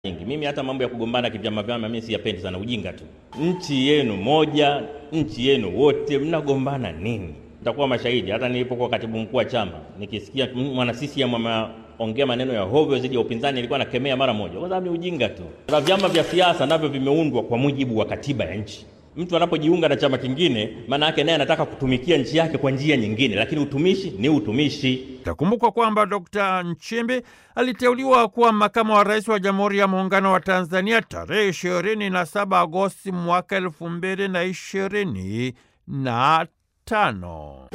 nyingi. Mimi hata mambo ya kugombana kivyama vyama mimi siyapendi sana, ujinga tu. Nchi yenu moja, nchi yenu wote, mnagombana nini? Nitakuwa mashahidi. Hata nilipokuwa katibu mkuu wa chama, nikisikia mwana CCM ameongea maneno ya hovyo dhidi ya upinzani, nilikuwa nakemea mara moja, kwa sababu ni ujinga tu. Na vyama vya siasa navyo vimeundwa kwa mujibu wa katiba ya nchi. Mtu anapojiunga na chama kingine, maana yake naye anataka kutumikia nchi yake kwa njia nyingine, lakini utumishi ni utumishi. Itakumbukwa kwamba Dr. Nchimbi aliteuliwa kuwa makamu wa rais wa Jamhuri ya Muungano wa Tanzania tarehe ishirini na saba Agosti mwaka elfu mbili na ishirini na tano.